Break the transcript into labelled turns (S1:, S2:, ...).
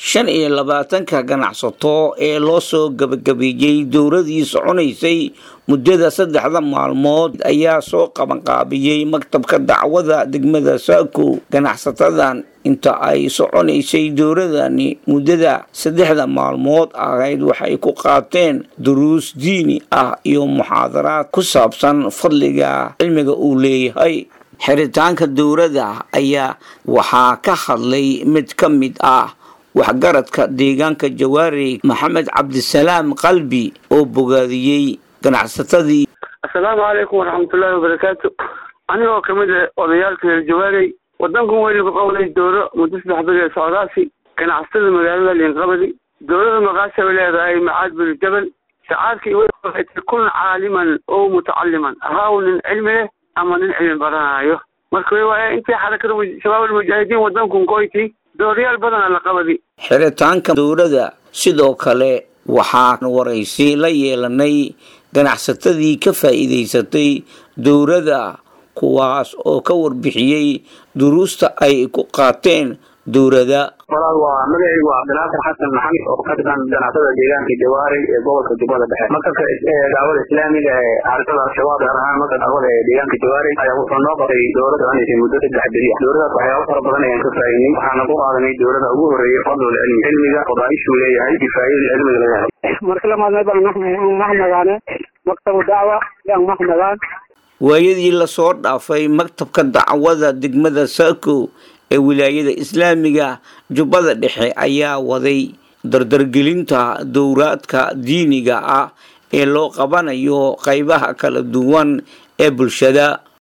S1: shan iyo labaatanka ganacsato ee loo soo gabagabeeyey dowladii soconaysay muddada saddexda maalmood ayaa soo qabanqaabiyey maktabka dacwada degmada saako ganacsatadan inta ay soconaysay dowladani muddada saddexda maalmood ahayd waxay ku qaateen duruus diini ah iyo muxaadaraad ku saabsan fadliga cilmiga uu leeyahay xiritaanka dowladda ayaa waxaa ka hadlay mid ka mid ah waxgaradka deegaanka jawaari maxamed cabdisalaam qalbi oo bogaadiyey ganacsatadii
S2: assalaamu calaykum waraxmatullaahi wabarakaatu anigoo kamid ah odayaalka reer jawaarey wadankan weynu ku qowday dowlo muddo saddex bil ee socdaasi ganacsatada magaalada liinqabadi dowlada maqaasha bay leedahay macaad binu jabal shacaarkii waxay tahay kun caaliman oo mutacaliman ahaaw nin cilmi leh ama nin cilmi baranaayo marka waaya intii xarakada shabaab almujaahidiin wadankan koyti dooryaal badana la qabadi
S1: xiritaanka dowladda sidoo kale waxaan waraysi la yeelanay ganacsatadii ka faa'iidaysatay dowladda kuwaas oo ka warbixiyey duruusta ay ku qaateen dowladda
S3: walaal waa magacaygu waa cabdinaasir xasan maxamed oo ka tirsan ganacsatada deegaanka jawaari ee gobolka jubbada dhexe maktabka daawada islaamiga ee xarakada al-shabaab gaar ahaan marka daawada ee deegaanka jawaari ayaa wuxuu noo qabtay dowlad soconaysay muddo saddex beri ah dowladaas waxyaabo fara badan ayaan ka faa'iidnay waxaana ku qaadanay dowlada ugu horeeyay fadlul cilmi cilmiga fadaa'ishuu leeyahay kifaayada cilmiga laga helay
S4: marka lamaad baan mahmagaane maktabu dacwa yaan mahmagaan
S1: waayadii lasoo dhaafay maktabka dacwada degmada saako ee wilaayada islaamiga jubbada dhexe ayaa waday dardargelinta dowraadka diiniga ah ee loo qabanayo qaybaha kala duwan ee bulshada